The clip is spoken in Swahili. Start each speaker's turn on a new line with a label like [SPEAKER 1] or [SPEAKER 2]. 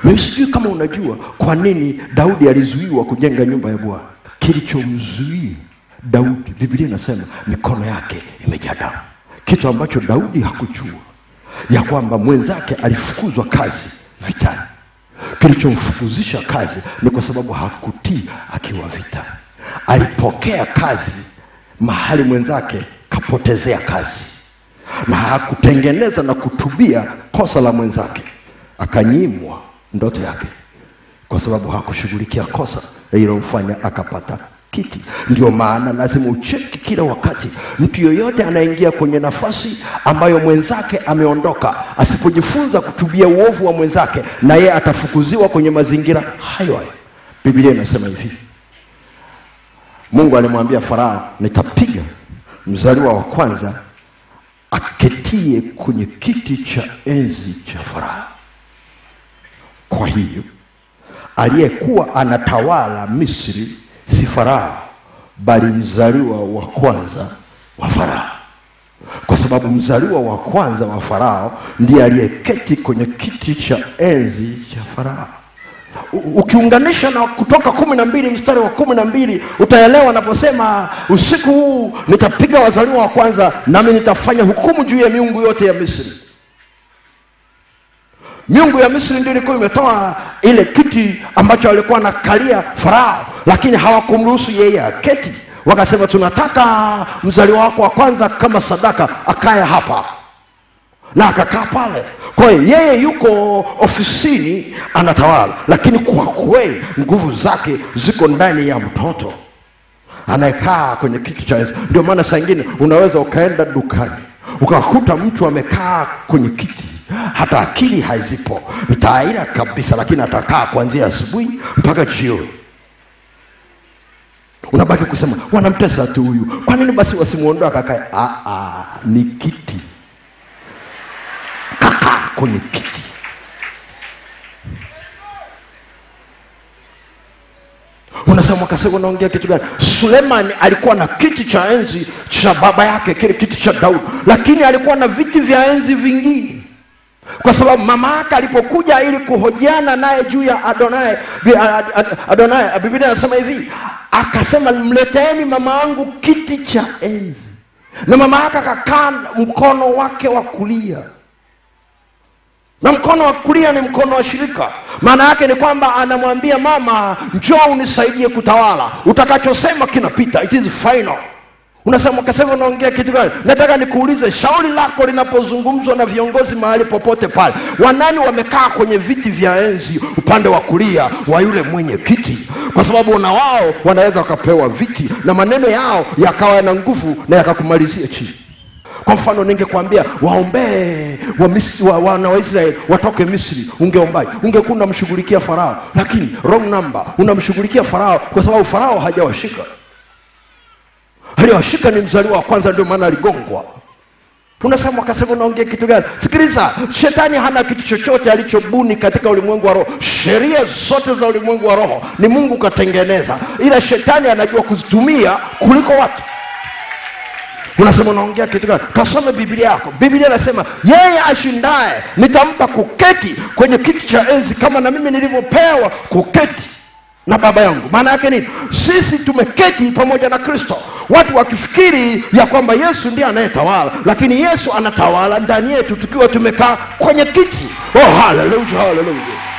[SPEAKER 1] mimi sijui kama unajua kwa nini daudi alizuiwa kujenga nyumba ya bwana kilichomzuia daudi biblia inasema mikono yake imejaa damu kitu ambacho daudi hakuchua ya kwamba mwenzake alifukuzwa kazi vitani kilichomfukuzisha kazi ni kwa sababu hakutii akiwa vitani alipokea kazi mahali mwenzake kapotezea kazi na hakutengeneza na kutubia kosa la mwenzake akanyimwa ndoto yake kwa sababu hakushughulikia kosa lililomfanya akapata kiti ndio maana lazima ucheki kila wakati mtu yoyote anaingia kwenye nafasi ambayo mwenzake ameondoka asipojifunza kutubia uovu wa mwenzake na yeye atafukuziwa kwenye mazingira hayo hayo biblia inasema hivi mungu alimwambia farao nitapiga mzaliwa wa kwanza aketie kwenye kiti cha enzi cha farao kwa hiyo aliyekuwa anatawala misri si farao bali mzaliwa wa kwanza wa farao kwa sababu mzaliwa wa kwanza wa farao ndiye aliyeketi kwenye kiti cha enzi cha farao U- ukiunganisha na kutoka kumi na mbili mstari wa kumi na mbili utaelewa anaposema usiku huu nitapiga wazaliwa wa kwanza nami nitafanya hukumu juu ya miungu yote ya misri miungu ya misri ndio ilikuwa imetoa ile kiti ambacho alikuwa anakalia farao lakini hawakumruhusu yeye aketi wakasema tunataka mzaliwa wako wa kwanza kama sadaka akaye hapa na akakaa pale kwa hiyo yeye yuko ofisini anatawala lakini kwa kweli nguvu zake ziko ndani ya mtoto anayekaa kwenye kiti cha enzi ndio maana saa ingine unaweza ukaenda dukani ukakuta mtu amekaa kwenye kiti hata akili hazipo ni taaira kabisa lakini atakaa kuanzia asubuhi mpaka jioni unabaki kusema wanamtesa tu huyu kwa nini basi wasimuondoa kakae "Ah, ah, ni kiti kakaa kwenye kiti unasema wakasema unaongea kitu gani sulemani alikuwa na kiti cha enzi cha baba yake kile kiti cha daudi lakini alikuwa na viti vya enzi vingine kwa sababu mama yake alipokuja ili kuhojiana naye juu ya adonai Bi- Ad- Ad- adonai biblia anasema hivi akasema mleteeni mama yangu kiti cha enzi na mama yake akakaa mkono wake wa kulia na mkono wa kulia ni mkono wa shirika maana yake ni kwamba anamwambia mama njoo unisaidie kutawala utakachosema kinapita it is final unasema kasema unaongea kitu gani nataka nikuulize shauri lako linapozungumzwa na viongozi mahali popote pale wanani wamekaa kwenye viti vya enzi upande wa kulia wa yule mwenye kiti kwa sababu na wao wanaweza wakapewa viti na maneno yao yakawa na nguvu na yakakumalizia chini kwa mfano ningekwambia waombee wa Misri- wa- wana wa israeli watoke misri ungeombaji ungekuwa unamshughulikia farao lakini wrong number unamshughulikia farao kwa sababu farao hajawashika aliyowashika ni mzaliwa wa kwanza ndio maana aligongwa unasema akasema unaongea kitu gani sikiliza shetani hana kitu chochote alichobuni katika ulimwengu wa roho sheria zote za ulimwengu wa roho ni mungu katengeneza ila shetani anajua kuzitumia kuliko watu unasema unaongea kitu gani kasome biblia yako biblia inasema yeye ashindaye nitampa kuketi kwenye kiti cha enzi kama na mimi nilivyopewa kuketi na baba yangu maana yake nini sisi tumeketi pamoja na kristo watu wakifikiri ya kwamba yesu ndiye anayetawala lakini yesu anatawala ndani yetu tukiwa tumekaa kwenye kiti oh haleluya haleluya